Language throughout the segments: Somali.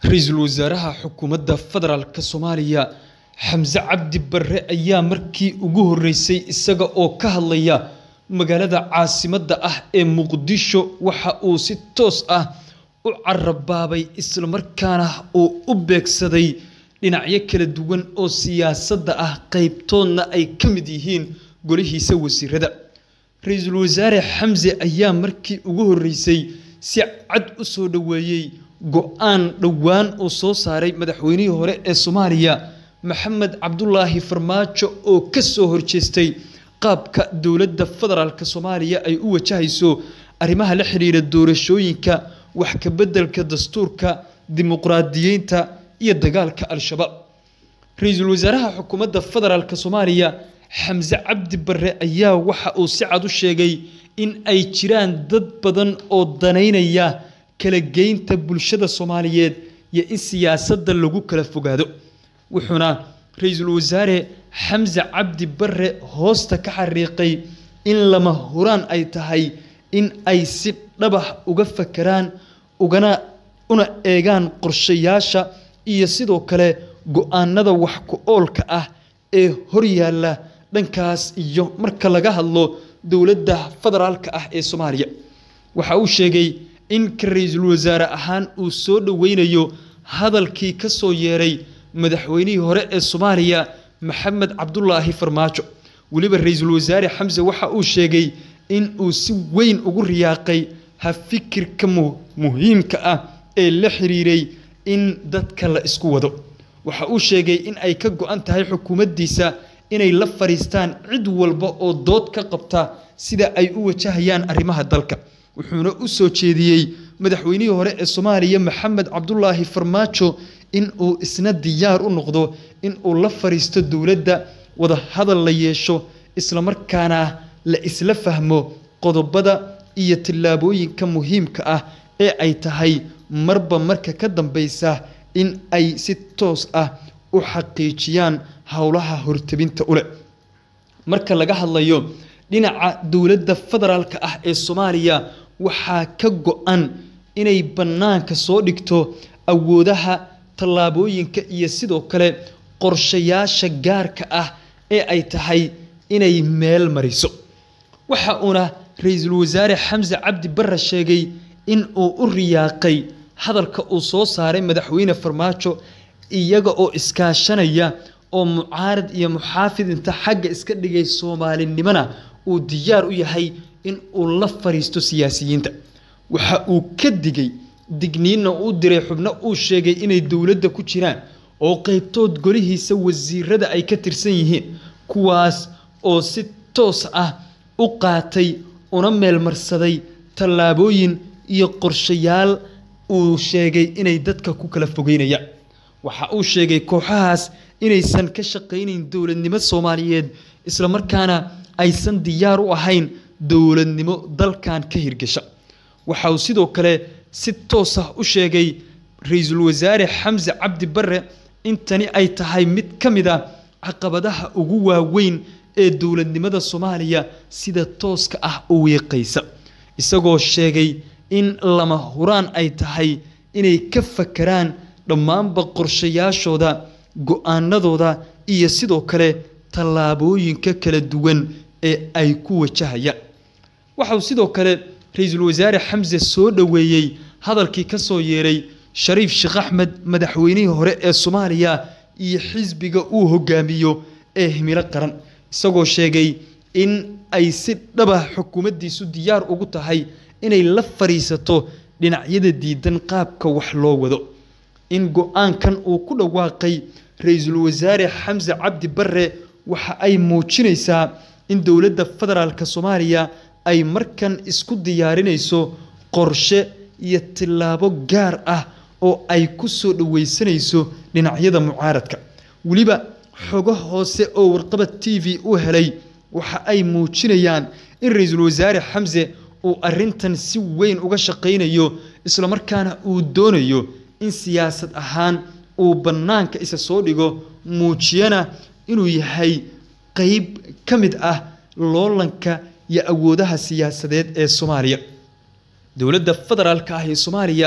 Ra'iisul Wasaaraha Xukuumadda Federaalka Soomaaliya Xamse Cabdi Barre ayaa markii ugu horeysay isaga oo ka hadlaya magaalada caasimadda ah ee Muqdisho waxa uu si toos ah u carabaabay isla markaana uu u beegsaday dhinacyo kala duwan oo siyaasadda ah qaybtoodna ay ka mid yihiin golihiisa wasiirada Ra'iisul Wasaare Xamse ayaa markii ugu horeysay si cad u soo dhaweeyay go'aan dhowaan uu soo saaray madaxweynihii hore ee Soomaaliya Maxamed Cabdulaahi Farmaajo oo ka soo horjeestay qaabka dowladda federaalka Soomaaliya ay u wajahayso arrimaha la xiriira doorashooyinka wax ka beddelka dastuurka dimuqraadiyiinta iyo dagaalka al-shabaab Ra'iisul Wasaaraha Xukuumadda Federaalka Soomaaliya Xamse Cabdi Barre ayaa waxa uu si cad u sheegay in ay jiraan dad badan oo daneynaya kala geynta bulshada Soomaaliyeed iyo in siyaasadda lagu kala fogaado wuxuuna Ra'iisul Wasaare Xamse Cabdi Barre hoosta ka xariiqay in lama huraan ay tahay in ay si dhabax uga fakaraan ugana una eegaan qorshayaasha iyo sidoo kale go'aanada wax ku oolka ah ee horyaalla dhankaas iyo marka laga hadlo dowladda federaalka ah ee Soomaaliya waxa uu sheegay in ka ra'iisul wasaare ahaan uu soo dhaweynayo hadalkii ka soo yeeray madaxweynihii hore ee Soomaaliya Maxamed Cabdulaahi Farmaajo waliba ra'iisul wasaare Xamse waxa uu sheegay in uu si weyn ugu riyaaqay ha fikirka muhiimka ah ee la xiriiray in dadka la isku wado waxa uu sheegay in ay ka go'an tahay xukuumaddiisa inay la fariistaan cid walba oo dood ka qabta sida ay u wajahayaan arrimaha dalka wuxuuna u soo jeediyey madaxweynihii hore ee Soomaaliya Maxamed Cabdulaahi Farmaajo in uu isna diyaar u noqdo in uu la fariisto dowladda wada hadal la yeesho isla markaana la isla fahmo qodobada iyo tillaabooyinka muhiimka ah ee ay tahay marba marka ka dambeysa in ay si toos ah u xaqiijiyaan howlaha hortabinta u leh marka laga hadlayo dhinaca dowladda federaalka ah ee Soomaaliya waxaa ka go'an inay bannaanka soo dhigto awoodaha tallaabooyinka iyo sidoo kale qorshayaasha gaarka ah ee ay tahay inay meel mariso waxa uuna ra'iisul wasaare Xamse Cabdi Barre sheegay in uu u riyaaqay hadalka uu soo saaray madaxweyne Farmaajo iyaga oo iskaashanaya oo mucaarad iyo muxaafid inta xagga iska dhigay Soomaalinimana uu diyaar u yahay in uu la fariisto siyaasiyiinta waxa uu ka digay digniinna uu diray xubno uu sheegay inay dowladda ku jiraan oo qaybtood golihiisa wasiirada ay ka tirsan yihiin kuwaas oo si toos ah u qaatay una meelmarsaday tallaabooyin iyo qorshayaal uu sheegay inay dadka ku kala fogeynayaan waxa uu sheegay kooxahaas inaysan ka shaqaynayn dowladnimo Soomaaliyeed isla markaana aysan diyaar u ahayn dowladnimo dalkan ka hirgasha waxa uu sidoo kale si toos ah u sheegay ra'iisul wasaare Xamse Cabdi Barre in tani ay tahay mid ka mid ah caqabadaha ugu waaweyn ee dowladnimada Soomaaliya sida tooska ah u weeqaysa isagoo sheegay in lama huraan ay tahay inay ka fakaraan dhammaanba qorshayaashooda go'aanadooda iyo sidoo kale tallaabooyinka kala duwan ee ay ku wajahayaan waxa uu sidoo kale ra'iisul wasaare Xamse soo dhaweeyay hadalkii ka soo yeeray Shariif Sheekh Axmed madaxweynihii hore ee Soomaaliya iyo xisbiga uu hogaamiyo ee himilo qaran isagoo sheegay in ay si dhaba xukuumaddiisu diyaar ugu tahay inay la fariisato dhinacyada diidan qaabka wax loo wado in go'aankan uu ku dhawaaqay ra'iisul wasaare Xamse Cabdi Barre waxa ay muujinaysaa in dowladda federaalka Soomaaliya ay markan isku diyaarinayso qorshe iyo tillaabo gaar ah oo ay ku soo dhaweysanayso dhinacyada mucaaradka waliba xogo hoose oo warqabad TV u helay waxa ay muujinayaan in ra'iisul wasaare Xamse uu arrintan si weyn uga shaqaynayo isla markaana uu doonayo in siyaasad ahaan uu bannaanka isa soo dhigo muujiyana inuu yahay qayb ka mid ah loolanka iyo awoodaha siyaasadeed ee Soomaaliya dowladda federaalka ah ee Soomaaliya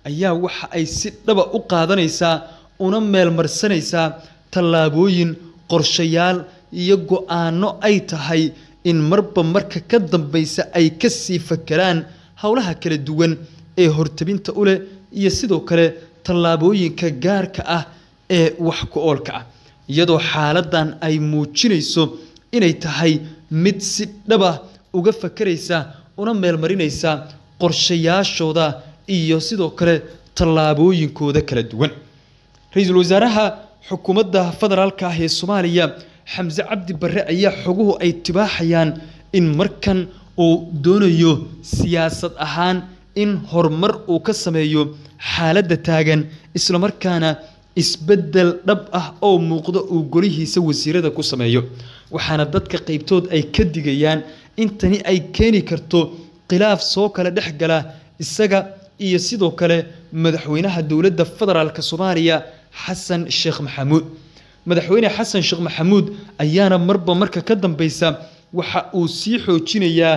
ayaa waxa ay si dhaba u qaadanaysaa una meelmarsanaysaa tallaabooyin qorshayaal iyo go-aanno ay tahay in marba marka ka dambaysa ay ka sii fakeraan howlaha kala duwan ee hortabinta u leh iyo sidoo kale tallaabooyinka gaarka ah ee wax ku oolka ah iyadoo xaaladan ay muujinayso inay tahay mid si dhaba uga fakeraysa una meelmarinaysa qorshayaashooda iyo sidoo kale tallaabooyinkooda kala duwan ra-iisul wasaaraha xukuumadda federaalka ah ee soomaaliya xamse cabdi barre ayaa xoguhu ay tibaaxayaan in markan uu doonayo siyaasad ahaan in horumar uu ka sameeyo xaaladda taagan islamarkaana isbeddel dhab ah oo muuqda uu golihiisa wasiirada ku sameeyo waxaana dadka qaybtood ay ka digayaan in tani ay keeni karto khilaaf soo kala dhex gala isaga iyo sidoo kale madaxweynaha dowladda federaalk soomaaliya xasan sheekh maxamuud madaxweyne xasan sheekh maxamuud ayaana marba marka ka dambeysa waxa uu sii xoojinayaa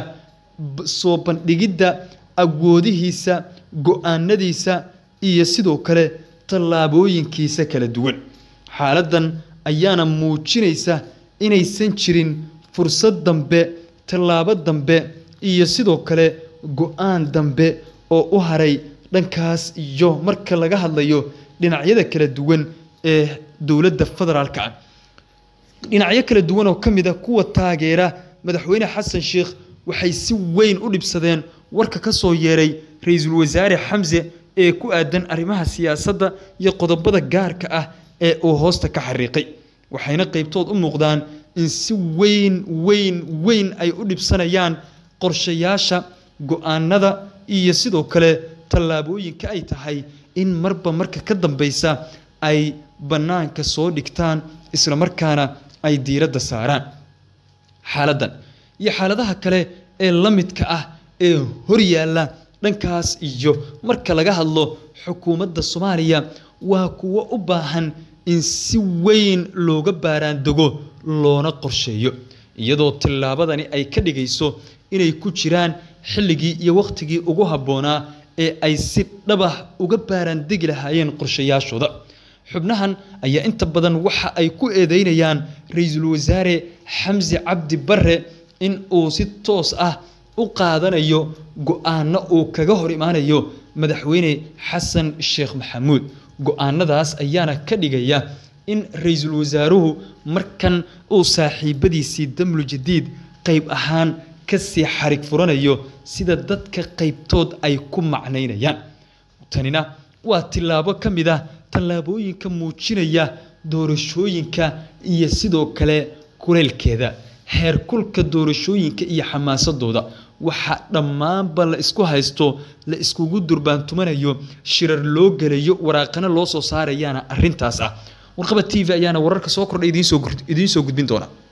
soo bandhigidda awoodihiisa go-aanadiisa iyo sidoo kale tallaabooyinkiisa kala duwan xaaladan ayaana muujinaysa inaysan jirin fursad dambe tallaabo dambe iyo sidoo kale go-aan dambe oo u haray dhankaas iyo marka laga hadlayo dhinacyada kala duwan ee dowladda federaalka ah dhinacyo kala duwan oo ka mid a kuwa taageera madaxweyne xasan sheekh waxay si weyn u dhibsadeen warka ka soo yeeray ra-iisul wasaare xamse ee ku aadan arrimaha siyaasadda iyo qodobada gaarka ah ee uu hoosta ka xariiqay waxayna qaybtood u muuqdaan in si weyn weyn weyn ay u dhibsanayaan qorshayaasha go-aanada iyo sidoo kale tallaabooyinka ay tahay in marba marka ka dambeysa ay bannaanka soo dhigtaan islamarkaana ay diiradda saaraan xaaladdan iyo xaaladaha kale ee la midka ah ee horyaalla dhankaas iyo marka laga hadlo xukuumadda soomaaliya waa kuwo u baahan in si weyn looga baaraandego loona qorsheeyo iyadoo tillaabadani ay ka dhigayso inay ku jiraan xilligii iyo wakhtigii ugu habboonaa ee ay si dhabah uga baaraandegi lahaayeen qorshayaashooda xubnahan ayaa inta badan waxa ay ku eedeynayaan ra-iisul wasaare xamse cabdi barre in uu si toos ah u qaadanayo go-aanno uu kaga hor imaanayo madaxweyne xasan sheekh maxamuud go-aanadaas ayaana ka dhigaya in ra-iisul wasaaruhu markan uu saaxiibadiisii damlu jadiid qayb ahaan kasii xarig furanayo sida dadka qaybtood ay ku macnaynayaan tanina waa tillaabo ka mid ah tallaabooyinka muujinaya doorashooyinka iyo sidoo kale kuleylkeeda heerkulka doorashooyinka iyo xamaasadooda waxa dhammaanba la isku haysto la iskugu durbaantumanayo shirar loo gelayo waraaqana loo soo saarayaana arintaas ah warqaba t v ayaana wararka soo kordhay idiin soo gudbin doona